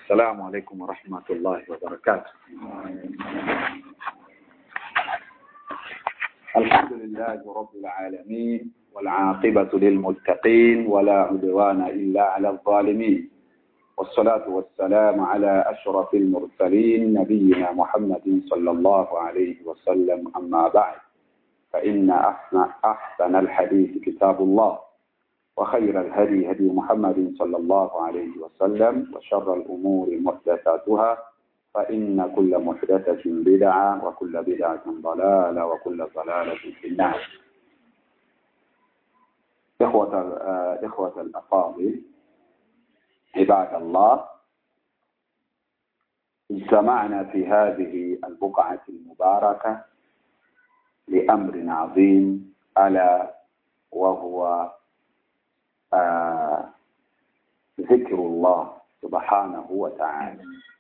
السلام عليكم ورحمة الله وبركاته الحمد لله رب العالمين والعاقبة للمتقين ولا عدوان إلا على الظالمين والصلاة والسلام على أشرف المرسلين نبينا محمد صلى الله عليه وسلم أما بعد فإن أحسن, أحسن الحديث كتاب الله وخير الهدي هدي محمد صلى الله عليه وسلم وشر الأمور محدثاتها فإن كل محدثة بدعة وكل بدعة ضلالة وكل ضلالة في النار إخوة إخوة الأفاضل عباد الله اجتمعنا في هذه البقعة المباركة لأمر عظيم ألا وهو آه ذكر الله سبحانه وتعالى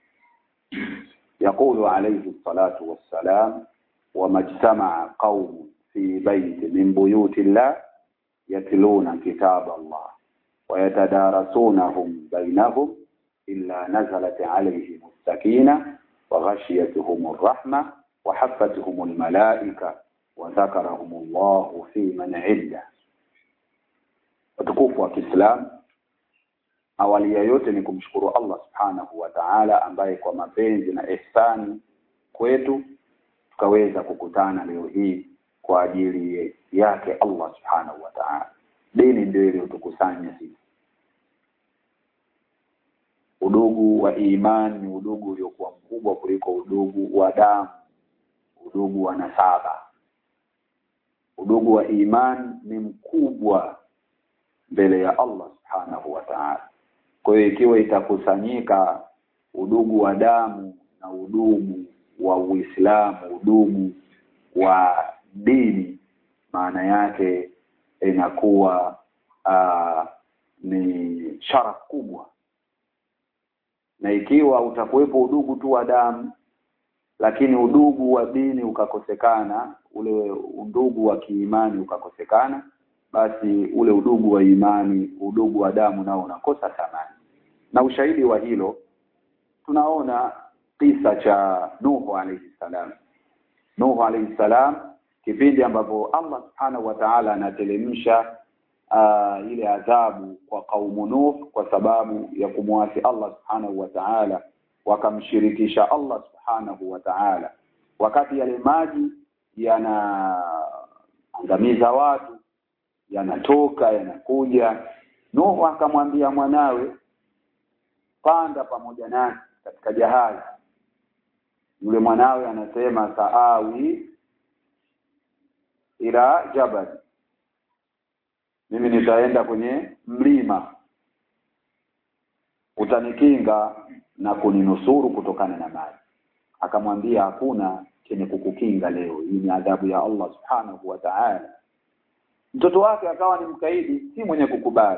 يقول عليه الصلاة والسلام وما اجتمع قوم في بيت من بيوت الله يتلون كتاب الله ويتدارسونهم بينهم إلا نزلت عليهم السكينة وغشيتهم الرحمة وحفتهم الملائكة وذكرهم الله في من عنده watukufu wa Kiislamu awali ya yote ni kumshukuru Allah Subhanahu wa Ta'ala ambaye kwa mapenzi na ihsani kwetu tukaweza kukutana leo hii kwa ajili yake Allah Subhanahu wa Ta'ala dini ndio iliyotukusanya sisi udugu wa imani ni udugu uliokuwa mkubwa kuliko udugu wa damu udugu wa nasaba udugu wa imani ni mkubwa mbele ya Allah subhanahu wa ta'ala. Kwa hiyo ikiwa itakusanyika udugu wa damu na udugu wa Uislamu, udugu wa dini, maana yake inakuwa aa, ni sharaf kubwa. Na ikiwa utakuwepo udugu tu wa damu lakini udugu wa dini ukakosekana, ule undugu wa kiimani ukakosekana, basi ule udugu wa imani udugu wa damu nao unakosa thamani na ushahidi wa hilo tunaona kisa cha Nuhu alayhi salam Nuhu alayhi salam kipindi ambapo Allah subhanahu wa ta'ala anatelemsha uh, ile adhabu kwa kaumu Nuh kwa sababu ya kumwasi Allah subhanahu wa ta'ala wakamshirikisha Allah subhanahu wa ta'ala wakati yale maji yanaangamiza watu yanatoka yanakuja Nuhu akamwambia mwanawe panda pamoja nasi katika jahazi yule mwanawe anasema saawi ila jabal mimi nitaenda kwenye mlima utanikinga na kuninusuru kutokana na maji akamwambia hakuna chenye kukukinga leo hii ni adhabu ya Allah subhanahu wa ta'ala mtoto wake akawa ni mkaidi si mwenye kukubali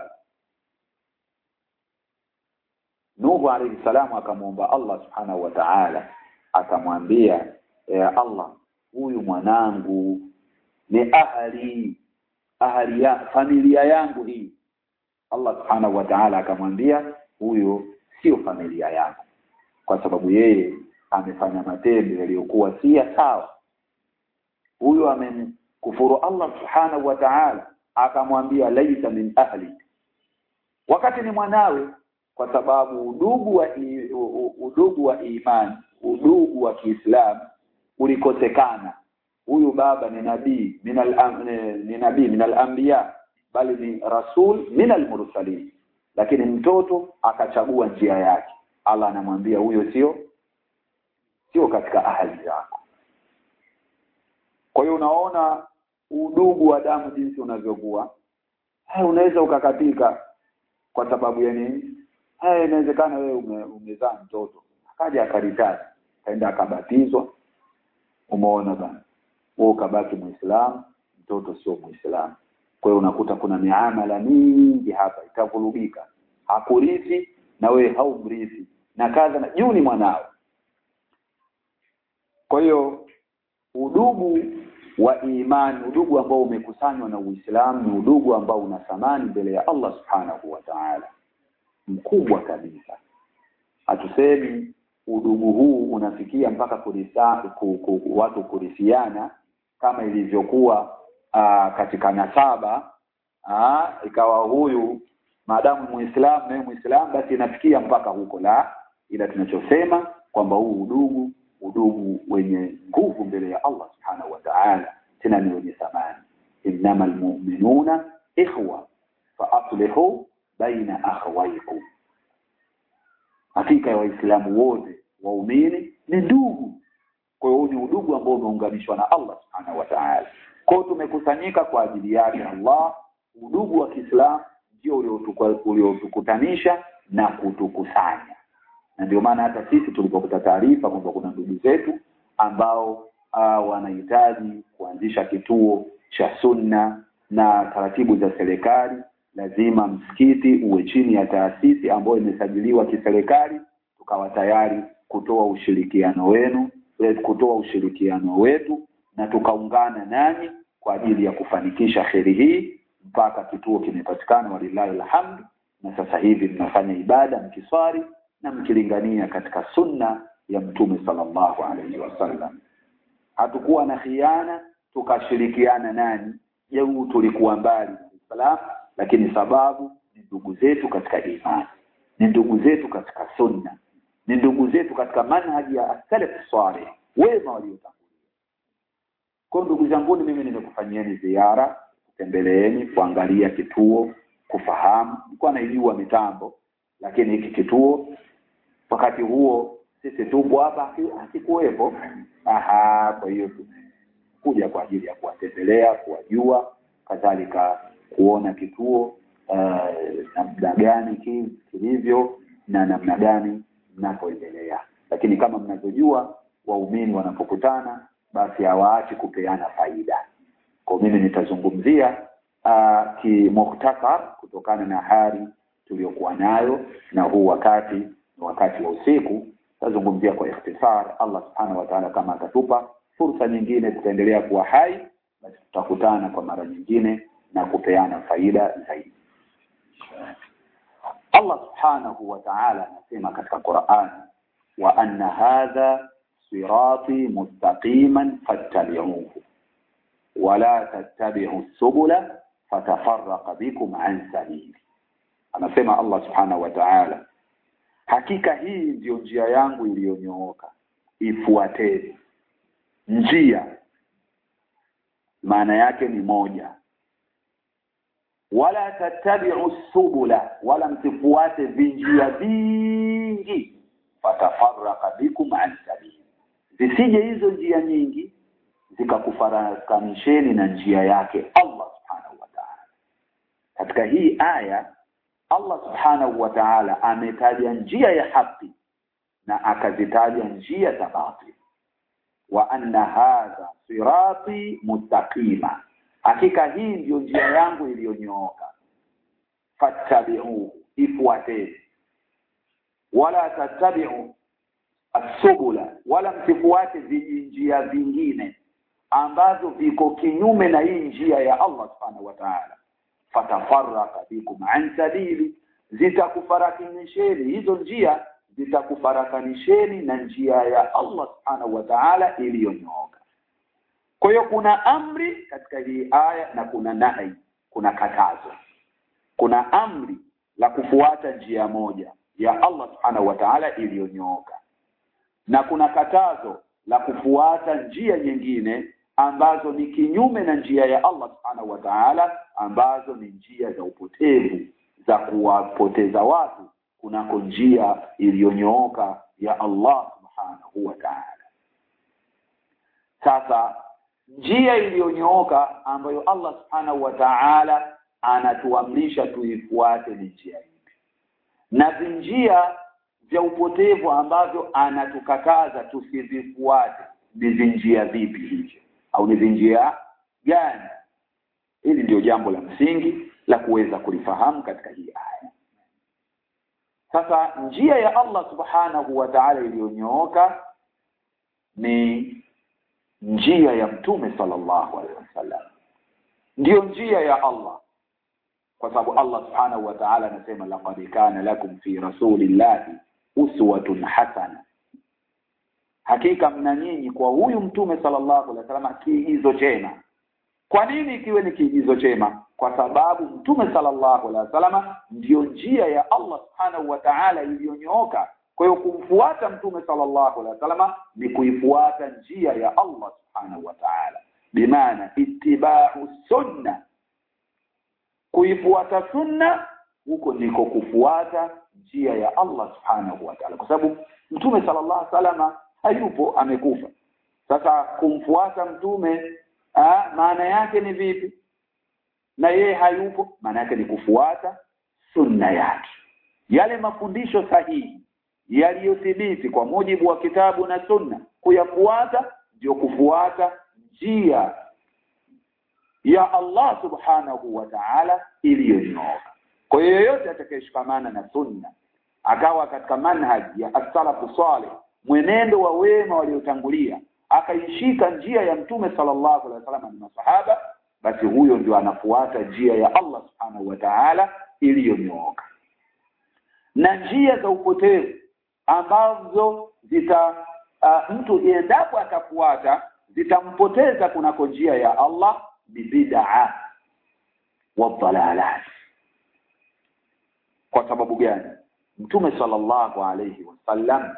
Nuhu alayhi salamu akamwomba Allah subhanahu wa ta'ala akamwambia ya Allah huyu mwanangu ni ahli ahli ya familia yangu hii Allah subhanahu wa ta'ala akamwambia huyo sio familia yangu kwa sababu yeye amefanya matendo yaliyokuwa si sawa huyo amen kufuru Allah subhanahu wa ta'ala akamwambia laisa min ahli wakati ni mwanawe kwa sababu udugu wa i, udugu wa imani udugu wa Kiislamu ulikosekana huyu baba ni nabii minal ni nabii minal anbiya bali ni rasul minal mursalin lakini mtoto akachagua njia yake Allah anamwambia huyo sio sio katika ahali yako kwa hiyo unaona udugu wa damu jinsi unavyokuwa haya unaweza ukakatika kwa sababu ya nini haya inawezekana wewe ume, umezaa mtoto akaja akaritari kaenda akabatizwa umeona bana wewe ukabaki muislamu mtoto sio muislamu kwa hiyo unakuta kuna miamala mingi hapa itavurugika hakurithi na wewe haumrithi na kadha na juu ni mwanao kwa hiyo udugu wa imani udugu ambao umekusanywa na Uislamu ni udugu ambao una thamani mbele ya Allah Subhanahu wa Ta'ala mkubwa kabisa hatusemi udugu huu unafikia mpaka kurisa, ku, ku, watu kurithiana kama ilivyokuwa aa, katika nasaba aa, ikawa huyu maadamu muislamu naye muislamu basi inafikia mpaka huko la ila tunachosema kwamba huu udugu udugu wenye nguvu mbele ya Allah subhanahu wa ta'ala tena ni wenye thamani innamal mu'minuna ikhwa fa aslihu baina akhawaykum hakika ya waislamu wote waumini ni ndugu kwa hiyo ni udugu ambao umeunganishwa na Allah subhanahu wa ta'ala kwa hiyo tumekusanyika kwa ajili yake Allah udugu wa Kiislamu ndio uliotukutanisha na kutukusanya na ndio maana hata sisi tulipokuta taarifa kwamba kuna ndugu zetu ambao uh, wanahitaji kuanzisha kituo cha sunna na taratibu za serikali lazima msikiti uwe chini ya taasisi ambayo imesajiliwa kiserikali tukawa tayari kutoa ushirikiano wenu kutoa ushirikiano wetu na tukaungana nanyi kwa ajili ya kufanikisha kheri hii mpaka kituo kimepatikana walillahi alhamd na sasa hivi mnafanya ibada mkiswali na mkilingania katika sunna ya mtume sallallahu alaihi wasallam hatukuwa na khiana tukashirikiana nani jeu tulikuwa mbali na Uislamu lakini sababu ni ndugu zetu katika imani ni ndugu zetu katika sunna ni ndugu zetu katika manhaji ya salaf salih wema waliotangulia kwa ndugu zangu mimi nimekufanyieni ziara kutembeleeni kuangalia kituo kufahamu nilikuwa naijua mitambo lakini hiki kituo wakati huo sisi tupo hapa hakikuwepo aha kwa hiyo kuja kwa ajili ya kuwatembelea kuwajua kadhalika kuona kituo uh, namna gani kilivyo na namna gani mnapoendelea lakini kama mnavyojua waumini wanapokutana basi hawaachi kupeana faida kwa mimi nitazungumzia uh, kimukhtasar kutokana na hali tuliyokuwa nayo na huu wakati ni wakati wa usiku tazungumzia kwa ikhtisar Allah subhanahu wa ta'ala kama atatupa fursa nyingine tutaendelea kuwa hai basi tutakutana kwa mara nyingine na kupeana faida zaidi Allah subhanahu wa ta'ala anasema katika Qur'an wa anna hadha sirati mustaqiman fattabi'uhu wala tattabi'u subula fatafarraqa bikum an sabili anasema Allah subhanahu wa ta'ala hakika hii ndiyo njia yangu iliyonyooka ifuateni njia maana yake ni moja wala tattabi'u subula wala msifuate vinjia vingi fatafarraqa bikum an sabili zisije hizo njia nyingi zikakufarakanisheni na njia yake Allah subhanahu wa ta'ala katika hii aya Allah subhanahu wa ta'ala ametaja njia ya haki na akazitaja njia za batil wa anna hadha sirati mustaqima hakika hii ndiyo njia yangu iliyonyooka fattabi'uhu ifuateni wala tattabi'u asubula wala msifuate vijinjia vingine ambavyo viko kinyume na hii njia ya Allah subhanahu wa ta'ala fatafarraka bikum an sabili zitakufarakanisheni hizo njia zitakufarakanisheni na njia ya Allah subhanahu wa ta'ala iliyonyooka kwa hiyo kuna amri katika hii aya na kuna nahi kuna katazo kuna amri la kufuata njia moja ya Allah subhanahu wa ta'ala iliyonyooka na kuna katazo la kufuata njia nyingine ambazo ni kinyume na njia ya Allah subhanahu wa ta'ala ambazo ni njia za upotevu za kuwapoteza watu kunako njia iliyonyooka ya Allah subhanahu wa ta'ala sasa njia iliyonyooka ambayo Allah subhanahu wa ta'ala anatuamrisha tuifuate ni njia ipi na vinjia vya upotevu ambavyo anatukataza tusivifuate ni vinjia vipi hivyo au ni vinjia gani hili ndio jambo la msingi la kuweza kulifahamu katika hii aya sasa njia ya Allah subhanahu wa ta'ala iliyonyooka ni njia ya mtume sallallahu alaihi wasallam ndiyo njia ya Allah kwa sababu Allah subhanahu wa ta'ala anasema laqad kana lakum fi rasulillahi uswatun hasana hakika mna nyinyi kwa huyu mtume sallallahu alaihi wasallam kiigizo chema kwa nini kiwe ni kiigizo chema kwa sababu mtume sallallahu alaihi wasallam ndiyo njia ya Allah subhanahu wa ta'ala iliyonyooka kwa hiyo kumfuata mtume sallallahu alaihi wasallam ni kuifuata njia ya Allah subhanahu wa ta'ala bimaana ittiba'u sunna kuifuata sunna huko ndiko kufuata njia ya Allah subhanahu wa ta'ala kwa sababu mtume sallallahu alaihi wasallam hayupo amekufa sasa kumfuata mtume ah, maana yake ni vipi na yeye hayupo maana yake ni kufuata sunna yake yale mafundisho sahihi yaliyothibiti kwa mujibu wa kitabu na sunna kuyafuata ndio kufuata njia ya Allah subhanahu wa ta'ala iliyonyooka kwa hiyo yoyote atakayeshikamana na sunna akawa katika manhaji ya as-salafu salih mwenendo wa wema waliotangulia akaishika njia ya mtume sallallahu alaihi wasallam na masahaba basi huyo ndio anafuata njia ya Allah subhanahu wa ta'ala iliyonyooka na njia za upotevu ambazo zita uh, mtu endapo atafuata zitampoteza kunako njia ya Allah bid'a wa dhalalat kwa sababu gani mtume sallallahu alayhi wasallam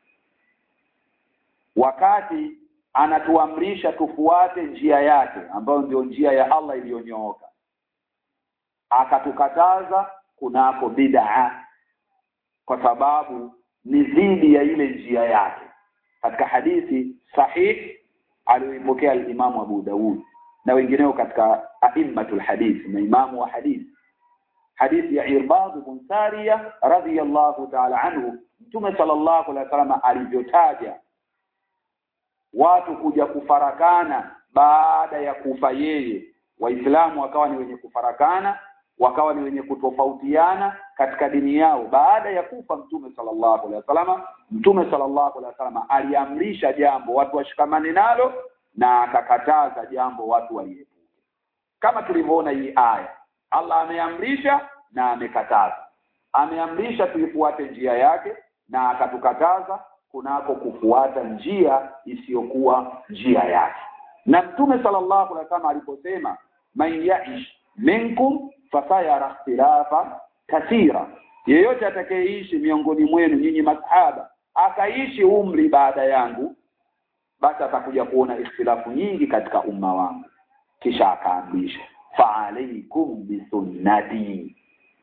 wakati anatuamrisha tufuate njia yake ambayo ndio njia ya Allah iliyonyooka akatukataza kunako bid'a kwa sababu ni dhidi ya ile njia yake katika hadithi sahih aliyoipokea al-Imamu Abu Daud na wengineo katika aimmatul hadith na imamu wa hadith hadithi ya Irbad bin Sariya radhiyallahu ta'ala anhu Mtume sallallahu alaihi wasallam alivyotaja watu kuja kufarakana baada ya kufa yeye waislamu wakawa ni wenye kufarakana wakawa ni wenye kutofautiana katika dini yao baada ya kufa mtume sallallahu alaihi wasallam mtume sallallahu alaihi wasallam aliamrisha jambo watu washikamane nalo na akakataza jambo watu waliepuke kama tulivyoona hii aya Allah ameamrisha na amekataza ameamrisha tuifuate njia yake na akatukataza kunako kufuata njia isiyokuwa njia yake na mtume sallallahu alaihi wasallam aliposema man yaish minkum fasayara ikhtilafa kathira yeyote atakayeishi miongoni mwenu nyinyi masahaba akaishi umri baada yangu basi atakuja kuona ikhtilafu nyingi katika umma wangu kisha akaamrisha fa alaikum bisunnati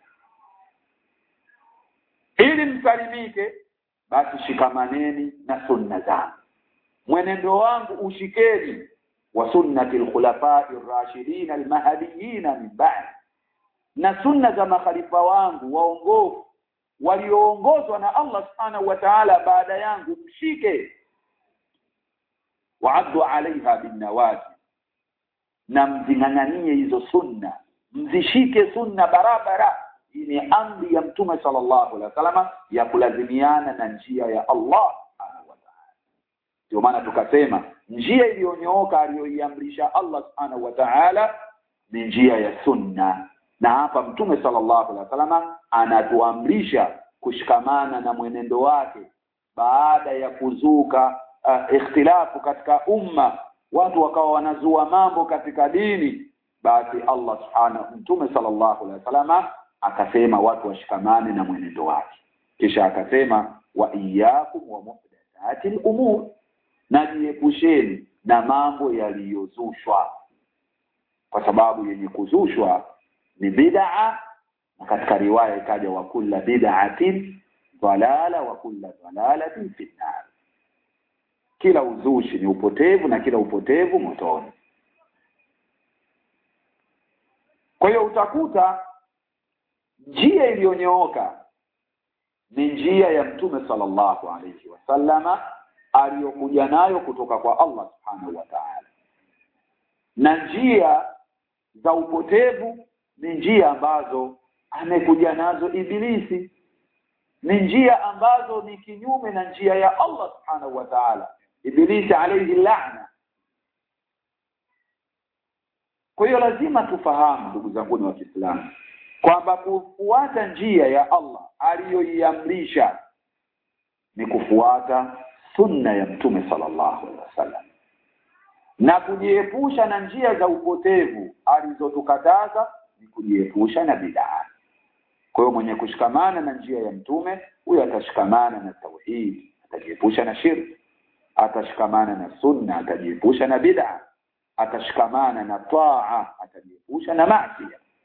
ili msalimike basi shikamaneni na sunna zangu mwenendo wangu ushikeni wa sunnati al-khulafa'i ar-rashidin al-mahdiyyin min ba'd na sunna za makhalifa wangu waongofu walioongozwa na Allah subhanahu wa ta'ala baada yangu mshike wa'addu 'alayha bin-nawajib na mzinganganie hizo sunna mzishike sunna barabara hii ni amri ya mtume sallallahu alaihi wasallam ya kulazimiana na njia ya Allah subhanahu wa ta'ala ndio maana tukasema njia iliyonyooka aliyoiamrisha Allah subhanahu wa ta'ala ni njia ya sunna na hapa mtume sallallahu alaihi wasallam anatuamrisha kushikamana na mwenendo wake baada ya kuzuka uh, ikhtilafu katika umma watu wakawa wanazua mambo katika dini basi Allah subhanahu mtume sallallahu alaihi wasallam akasema watu washikamane na mwenendo wake kisha akasema wa iyyakum wa muhdathatil umur najiepusheni na mambo yaliyozushwa kwa sababu yenye kuzushwa ni bid'a na katika riwaya ikaja wa kulla bid'atin dalala wa kulla dalalatin fi nar kila uzushi ni upotevu na kila upotevu motoni kwa hiyo utakuta njia iliyonyooka ni njia ya mtume sallallahu alayhi wasallama aliyokuja nayo kutoka kwa Allah subhanahu wa ta'ala na njia za upotevu ni njia ambazo amekuja nazo ibilisi ni njia ambazo ni kinyume na njia ya Allah subhanahu wa ta'ala ibilisi alayhi la'na kwa hiyo lazima tufahamu ndugu zangu wa Kiislamu kwamba kufuata njia ya Allah aliyoiamrisha ni kufuata sunna ya mtume sallallahu alaihi wasallam na kujiepusha na njia za upotevu alizotukataza ni kujiepusha na bid'a kwa hiyo mwenye kushikamana na njia ya mtume huyo atashikamana na tauhid atajiepusha na shirki atashikamana na sunna atajiepusha na bid'a atashikamana na taa atajiepusha na maasi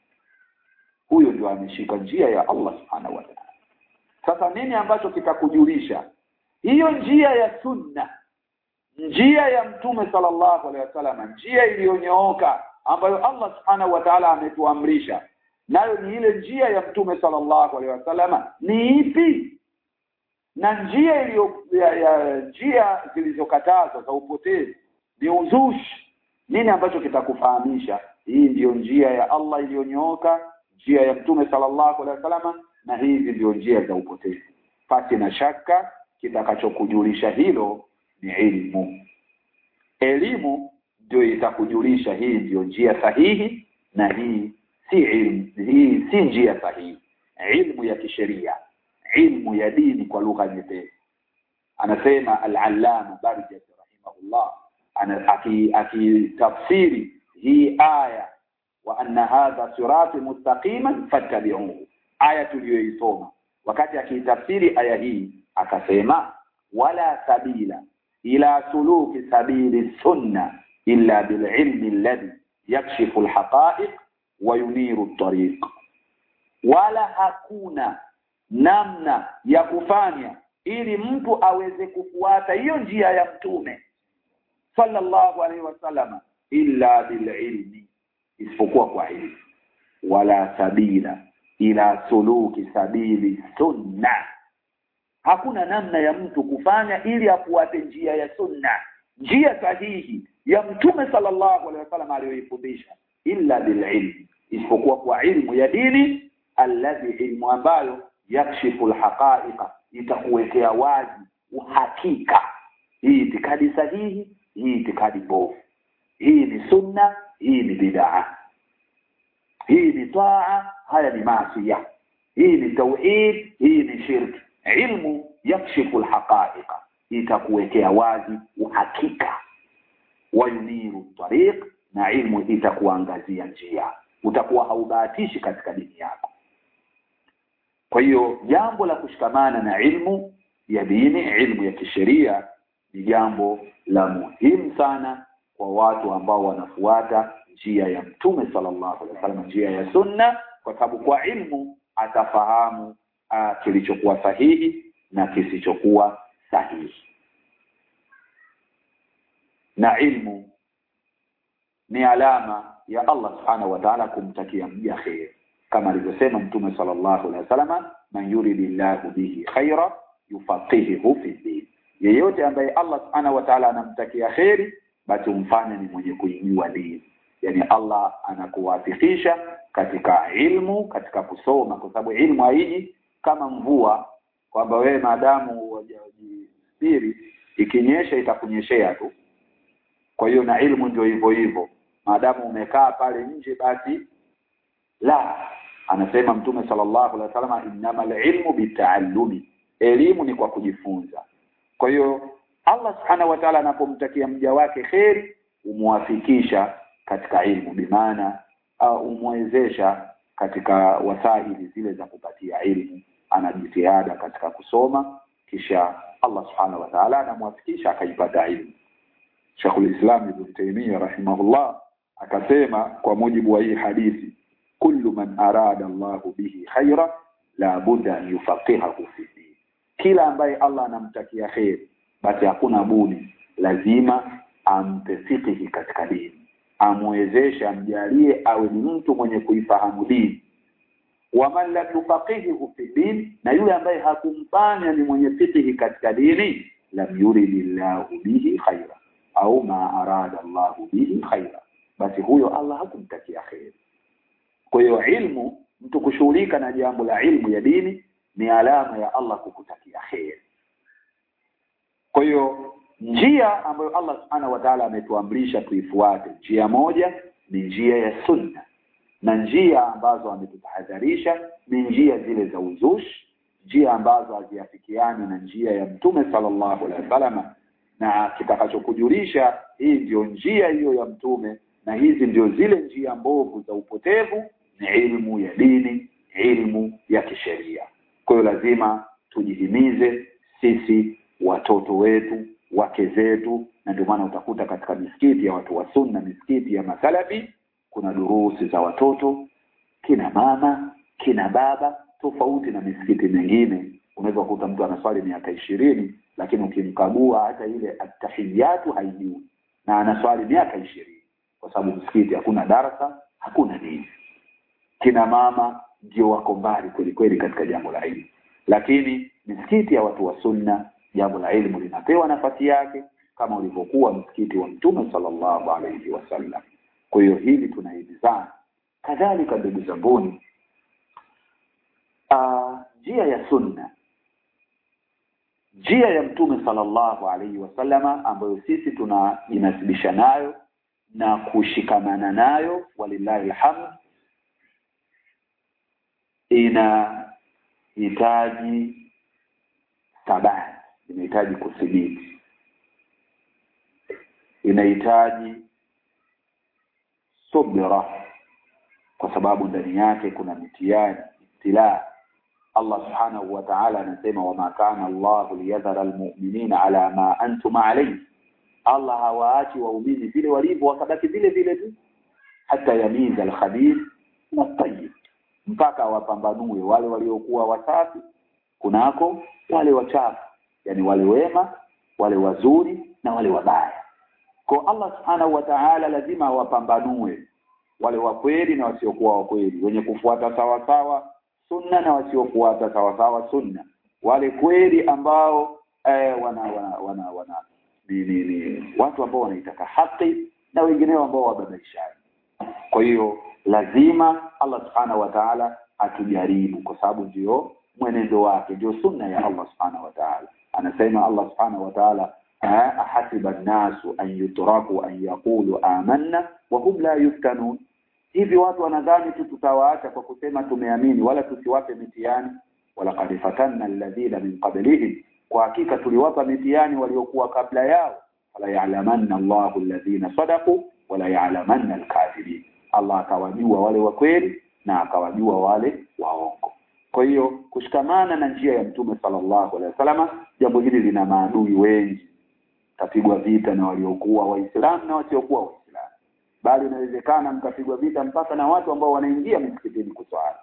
huyo ndio ameshika njia ya Allah subhanahu wa ta'ala sasa nini ambacho kitakujulisha hiyo njia ya sunna njia ya mtume sallallahu alaihi wasallam njia iliyonyooka ambayo Allah subhanahu wa ta'ala ametuamrisha nayo ni ile njia ya mtume sallallahu alaihi wasallam ni ipi na njia iliyo ya, ya njia zilizokatazwa za upotevu ni uzushi nini ambacho kitakufahamisha hii ndiyo njia ya Allah iliyonyooka njia ya mtume sallallahu alaihi wasallam na hizi ndio njia za upotevu pasi na shaka kitakachokujulisha hilo ni elimu elimu ndio itakujulisha hii ndio njia sahihi na hii si ilmu hii si njia sahihi ilmu ya kisheria ilmu ya dini kwa lugha nyepesi anasema al-allama barjat rahimahullah ana akitafsiri hii aya wa anna hadha sirati mustaqiman fattabi'uhu aya tuliyoisoma wakati akitafsiri aya hii akasema wala sabila ila suluki sabili sunna illa bililmi alladhi yakshifu alhaqa'iq wa yuniru at-tariq wala hakuna namna ya kufanya ili mtu aweze kufuata hiyo njia ya mtume sallallahu alaihi wasallam illa bililmi isipokuwa kwa ilmu wala sabila ila suluki sabili sunna hakuna namna ya mtu kufanya ili afuate njia ya sunna njia sahihi ya mtume sallallahu alaihi wasallam aliyoifundisha illa bililmi isipokuwa kwa ilmu ya dini alladhi ilmu ambayo yakshifu alhaqa'iqa itakuwekea wazi uhakika hii itikadi sahihi hii itikadi bovu hii ni sunna hii ni bid'a hii ni taa haya ni maasiya hii ni tauhid hii ni shirki ilmu yakshifu alhaqa'iqa itakuwekea wazi uhakika wa yuniru tariq na ilmu itakuangazia njia utakuwa haubahatishi katika dini yako kwa hiyo jambo la kushikamana na ilmu ya dini ilmu ya kisheria ni jambo la muhimu sana kwa watu ambao wanafuata njia ya mtume sallallahu alaihi wasallam njia ya sunna kwa sababu kwa ilmu atafahamu uh, kilichokuwa sahihi na kisichokuwa sahihi na ilmu ni alama ya Allah subhanahu wa ta'ala kumtakia mja khair kama alivyosema mtume sallallahu alaihi wasallam man yuridillahu bihi khaira yufaqihuhu fi din yeyote ambaye Allah subhanahu wa ta'ala anamtakia khairi basi umfanye ni mwenye kuijua dini yani Allah anakuwafikisha katika ilmu katika kusoma kwa sababu ilmu haiji kama mvua kwamba wewe maadamu wajisiri ikinyesha itakunyeshea tu kwa hiyo na ilmu ndio hivyo hivyo maadamu umekaa pale nje basi la anasema mtume sallallahu alaihi wasallam innamal ilmu bitaallumi elimu ni kwa kujifunza kwa hiyo Allah subhanahu wa ta'ala anapomtakia mja wake kheri umwafikisha katika ilmu bimaana au umwezesha katika wasaili zile za kupatia ilmu anajitihada katika kusoma kisha Allah subhanahu wa ta'ala anamwafikisha akaipata ilmu Sheikhul Islam Ibn Taymiyyah rahimahullah akasema kwa mujibu wa hii hadithi kullu man arada Allahu bihi khaira la budda an yufaqihahu fi din kila ambaye Allah anamtakia kheri basi hakuna budi lazima ampe fikihi katika dini amwezeshe amjalie awe ni mtu mwenye kuifahamu dini waman lam yufaqihihu fi din na yule ambaye hakumfanya ni mwenye fikihi katika dini lam yuridillahu bihi khaira au ma arada Allahu bihi khaira basi huyo Allah hakumtakia kheri kwa hiyo ilmu mtu kushughulika na jambo la ilmu ya dini ni alama ya Allah kukutakia kheri kwa hiyo njia ambayo Allah subhanahu wa ta'ala ametuamrisha tuifuate njia moja ni njia ya sunna na njia ambazo ametutahadharisha ni njia zile za uzushi njia ambazo haziafikiani na njia ya mtume sallallahu alaihi wasallam na kitakachokujulisha hii ndio njia hiyo ya mtume na hizi ndio zile njia mbovu za upotevu ni ilmu ya dini ilmu ya kisheria kwa hiyo lazima tujihimize sisi watoto wetu wake zetu na ndio maana utakuta katika misikiti ya watu wa sunna misikiti ya masalafi kuna durusi za watoto kina mama kina baba tofauti na misikiti mingine unaweza kukuta mtu anaswali miaka ishirini lakini ukimkagua hata ile atahiyatu haijui na anaswali miaka ishirini kwa sababu msikiti hakuna darasa hakuna dini kina mama ndio wako mbali kweli kweli katika jambo la elimu lakini misikiti ya watu wa sunna jambo la elimu linapewa nafasi yake kama ulivyokuwa msikiti wa mtume sallallahu alaihi wasallam kwa hiyo hili tunahimizana kadhalika ndugu zanguni njia ya sunna njia ya mtume sallallahu alaihi wasallama ambayo sisi tunajinasibisha nayo na kushikamana nayo walillahi alhamd inahitaji thabati inahitaji kuthibiti inahitaji subra kwa sababu ndani yake kuna mitihani ibtilaa Allah subhanahu wa ta'ala anasema wama kana Allah liyadhara almu'minina ala ma antum alayhi Allah hawaachi waumini vile walivyo wakabaki vile vile tu hata yamiza alkhabith na tayyib mpaka wapambanue wale waliokuwa wasafi kunako wale wachafu yani wale wema wale wazuri na wale wabaya kwa Allah subhanahu wa ta'ala lazima wapambanue wale wa kweli na wasiokuwa wa kweli wenye kufuata sawa sawa sunna na wasiofuata sawa sawa sunna wale kweli ambao eh, wana wana wana, wana ni, ni, ni watu ambao wanaitaka haki na wengineo ambao wababaishaji kwa hiyo lazima Allah subhanahu wa ta'ala atujaribu kwa sababu ndio mwenendo wake ndio sunna ya Allah subhanahu wa ta'ala anasema Allah subhanahu wa ta'ala ahasiba an-nasu an yutraku an yaqulu amanna wa hum la yuftanun hivi watu wanadhani tu tutawaacha kwa kusema tumeamini wala tusiwape mitihani wala qad fatanna alladhina min qablihim kwa hakika tuliwapa mitihani waliokuwa kabla yao wala ya'lamanna Allahu alladhina sadaqu wala ya'lamanna al-kadhibin Allah akawajua wale wa kweli na akawajua wale waongo kwa hiyo kushikamana na njia ya mtume sallallahu alaihi wasallam jambo hili lina maadui wengi tapigwa vita na waliokuwa waislamu na wasiokuwa waislamu bali inawezekana mkapigwa vita mpaka na watu ambao wanaingia msikitini kuswali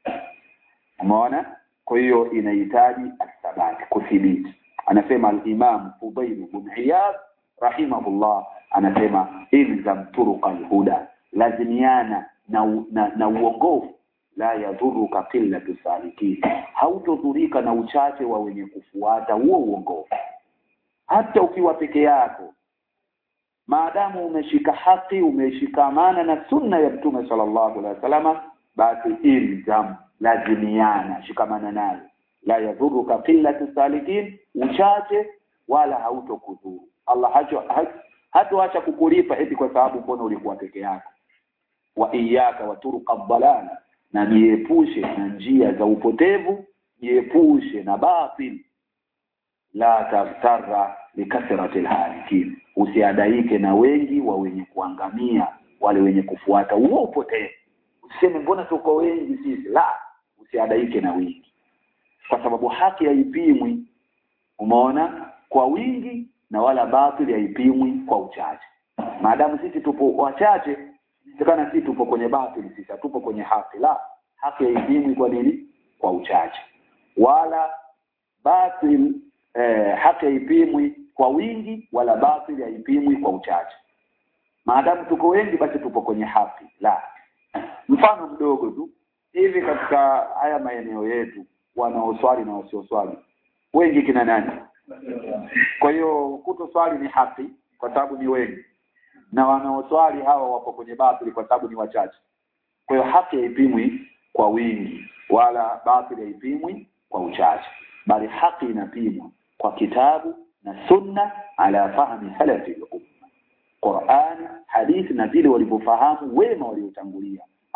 umeona kwa hiyo inahitaji athabati kuthibiti anasema al-Imam Fudail ibn Iyad rahimahullah anasema ilzam turuqa al-huda lazimiana na, na, na uongofu la yadhuruka qillatu salikin hautodhurika na uchache wa wenye kufuata huo uongofu hata ukiwa peke yako maadamu umeshika haki umeshikamana na sunna ya mtume sallallahu alaihi wasallam basi ilzam lazimiana shikamana nayo la yadhuruka qillatu salikin uchache wala hautokudhuru Allah hacho hatoacha kukulipa eti kwa sababu mbona ulikuwa peke yako wa iyaka wa turuqa dhalala na jiepushe na njia za upotevu jiepushe na batil la taftara likathrati alhalikin usiadaike na wengi wa wenye kuangamia wale wenye kufuata huo upotevu usiseme mbona tuko wengi sisi la usiadaike na wingi kwa sababu haki haipimwi umeona kwa wingi na wala batili haipimwi kwa uchache maadamu sisi tupo wachache inawezekana sisi tupo kwenye batili sisi tupo kwenye haki la haki haipimwi kwa nini kwa uchache wala batil eh, haki haipimwi kwa wingi wala batili haipimwi kwa uchache maadamu tuko wengi basi tupo kwenye haki la mfano mdogo tu hivi katika haya maeneo yetu wanaoswali na wasioswali wengi kina nani kwa hiyo kutoswali ni haki kwa sababu ni wengi na wanaoswali hawa wapo kwenye batili kwa sababu ni wachache kwa hiyo haki haipimwi kwa wingi wala batili haipimwi kwa uchache bali haki inapimwa kwa kitabu na sunna ala fahmi salafi al-umma Qur'an hadithi na vile walivyofahamu wema waliotangulia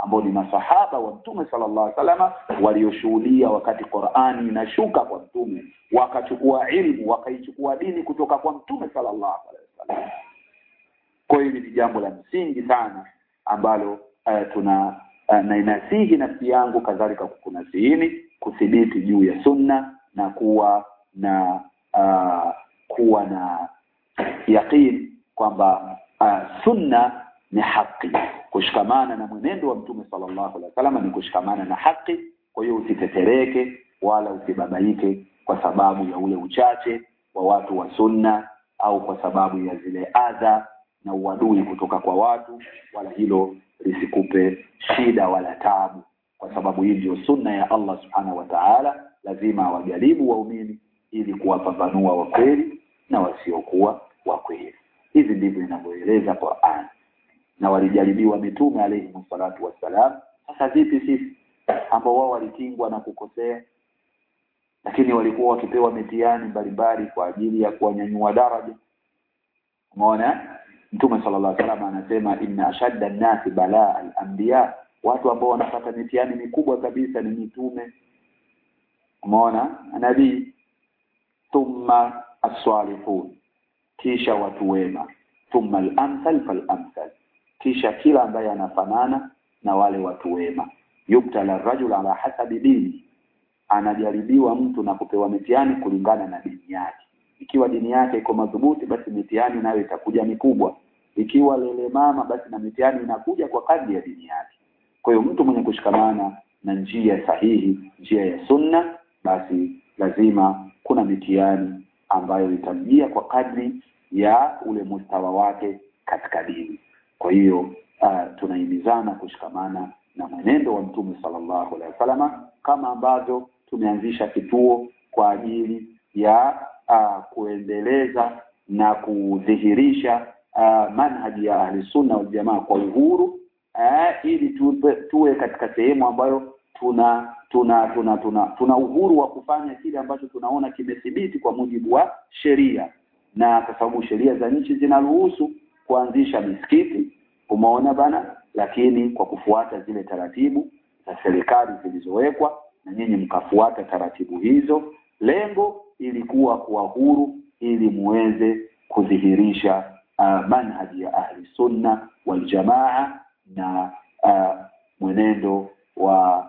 ambao ni masahaba wa mtume sallallahu alaihi wasallam walioshuhudia wakati Qur'ani inashuka kwa mtume wakachukua ilmu wakaichukua dini kutoka kwa mtume sallallahu alaihi wasallam kwa hili ni jambo la msingi sana ambalo uh, tuna uh, na inasihi nafsi yangu kadhalika kukunasihini kuthibiti juu ya sunna na kuwa na uh, kuwa na yaqin kwamba uh, sunna ni haki kushikamana na mwenendo wa mtume sallallahu alaihi wasallam ni kushikamana na haki kwa hiyo usitetereke wala usibabaike kwa sababu ya ule uchache wa watu wa sunna au kwa sababu ya zile adha na uadui kutoka kwa watu wala hilo lisikupe shida wala tabu kwa sababu hii ndio sunna ya Allah subhanahu wa ta'ala lazima awajaribu waumini ili kuwapambanua wa kweli na wasiokuwa wa kweli hivi ndivyo inavyoeleza Qur'an na walijaribiwa mitume alayhi salatu wassalam sasa vipi sisi ambao wao walikingwa na kukosea lakini walikuwa wakipewa mitihani mbalimbali kwa ajili ya kuwanyanyua daraja umeona Mtume sallallahu alaihi wasallam anasema inna ashadda an-nasi balaa al-anbiya watu ambao wanapata mitihani mikubwa kabisa ni mitume umeona nabii thumma as-salihun kisha watu wema thumma al-amsal fal-amsal kisha kila ambaye anafanana na wale watu wema yubtala rajul ala hasabi dini anajaribiwa mtu na kupewa mitihani kulingana na dini yake ikiwa dini yake iko madhubuti basi mitihani nayo itakuja mikubwa ikiwa lele mama basi na mitihani inakuja kwa kadri ya dini yake kwa hiyo mtu mwenye kushikamana na njia sahihi njia ya sunna basi lazima kuna mitihani ambayo itamjia kwa kadri ya ule mustawa wake katika dini kwa hiyo uh, tunahimizana kushikamana na mwenendo wa mtume sallallahu alaihi wasallam kama ambavyo tumeanzisha kituo kwa ajili ya uh, kuendeleza na kudhihirisha uh, manhaji ya ahli sunna wal jamaa kwa uhuru uh, ili tuwe, tuwe katika sehemu ambayo tuna tuna tuna tuna tuna uhuru wa kufanya kile ambacho tunaona kimethibiti kwa mujibu wa sheria na kwa sababu sheria za nchi zinaruhusu kuanzisha misikiti umeona bana lakini kwa kufuata zile taratibu za serikali zilizowekwa na nyinyi mkafuata taratibu hizo lengo ilikuwa kuwa huru ili muweze kudhihirisha uh, manhaji ya ahli sunna wal jamaa na uh, mwenendo wa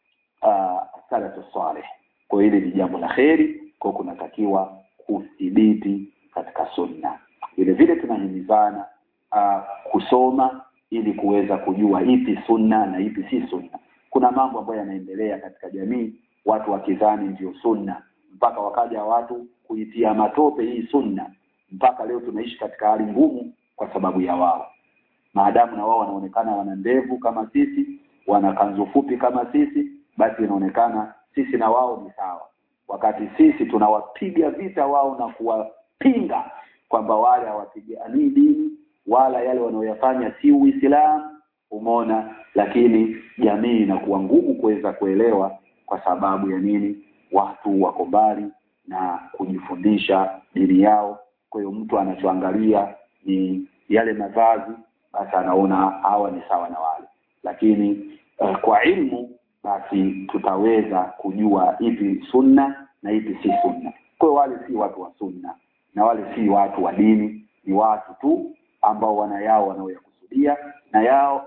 uh, salatu salih kwa hili ni jambo la kheri kwa kunatakiwa kudhibiti katika sunna vile vile tunahimizana uh, kusoma ili kuweza kujua ipi sunna na ipi si sunna kuna mambo ambayo yanaendelea katika jamii watu wakidhani ndio sunna mpaka wakaja watu kuitia matope hii sunna mpaka leo tunaishi katika hali ngumu kwa sababu ya wao maadamu na wao wanaonekana wana ndevu kama sisi wana kanzu fupi kama sisi basi inaonekana sisi na wao ni sawa wakati sisi tunawapiga vita wao na kuwapinga kwamba wale hawapiganii dini wala yale wanaoyafanya si Uislamu umeona lakini jamii inakuwa ngumu kuweza kuelewa kwa sababu ya nini watu wako mbali na kujifundisha dini yao kwa hiyo mtu anachoangalia ni yale mavazi basi anaona hawa ni sawa na wale lakini uh, kwa ilmu basi tutaweza kujua ipi sunna na ipi si sunna kwa hiyo wale si watu wa sunna na wale si watu wa dini ni watu tu ambao wana yao wanaoyakusudia na yao